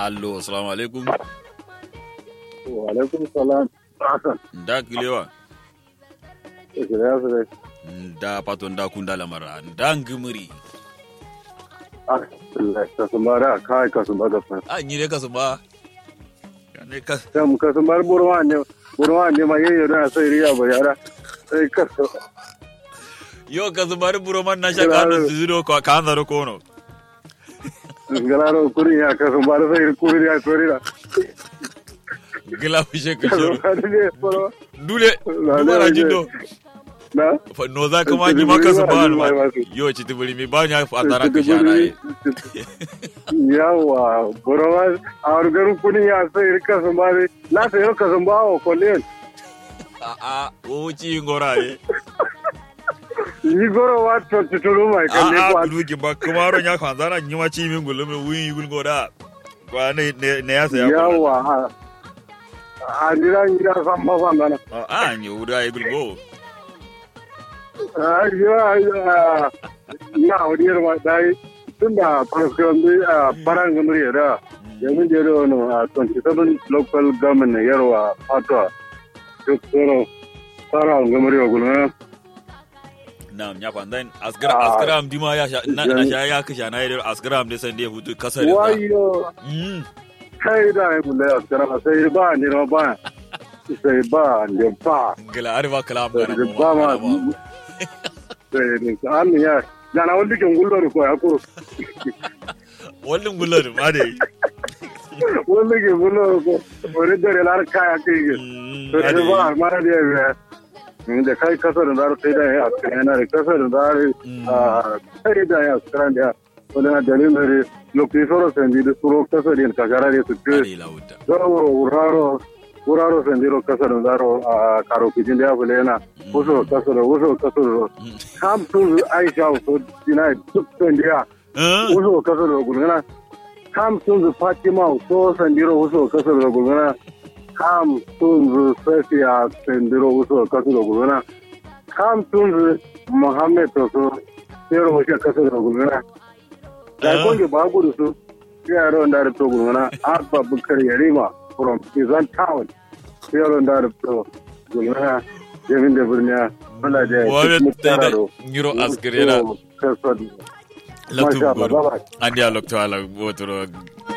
allo assalamu alaikum wa alaikum salam hasan da kilewa shirya su dai da paton da kunda lamara da ngimuri alhamdulillah kasumara kai kasumar da fa a ni ne kasu ba ne ka sam kasumar burwa ne burwa ne ma yayi da sai riya ba yara sai kasu yo kasu bari buro man na shaka no zuro ko kan da ko no galaro kuri ya kasumar sai kuri ya kuri da gila fishe ka shiro kasumar ne burwa dule dubara jindo na fa no za ka ma ji maka su ba ma yo ci tibuli mi ba nya fa tara ka shara ai yawa burwa a garin kuni ya sai kasumar la sai kasumar wa kolen a a o ci ngora e yi goro wa to tuturu mai a kalle a kwa bulu ki ba kuma ro nya kan zara nyi ma ci min gulume wi gul ngora kwa ne ne ne ya sa ya yawa a jira jira san ba san bana a nyi uda e gul go a jira na odiyar ma dai tunda farkon da faran gamri da yanzu je da wani a 27 local government na yarwa fatwa duk tsoro fara gamri wa gulma na nya kwa dan asgra asgra am dima ya sha na na sha ya kisha na yi asgra am de san de hutu kasar da wayo mm kai da ya bulle a tsara sai ba ni ma ba sai ba ni ba gila arba kalam sai kana ba ma sai ni an ya na wani kin gullo ko ya kuro wallin gullar ma de wani kin gullo ko wani dare lar kaya kai sai ba ma da ya da kai kasar da sai da ya kana da kasar da a sai da ya skran da wani na dalilin da lokaci soro sai da suro kasar da ka gara da su ke ari lauta zaro uraro uraro sai da kasar da zaro a karo kijin da ya bule na wasu kasar wasu kasar kam sun aisha so dina duk sai da eh wasu kasar da gulgana kam sun fatima so sandiro wasu kasar da gulgana kam tunzu safiya sendiro uso kasu da gulguna kam tunzu muhammed to so sero wace kasu da gulguna da konge ba gudu su yaro da da to gulguna abba bukar yarima from izan town yaro da da to gulguna jamin da birniya wala da wani da nyiro asgirena kasu latu Masha Allah, goro bye-bye. andi a lokto ala wotoro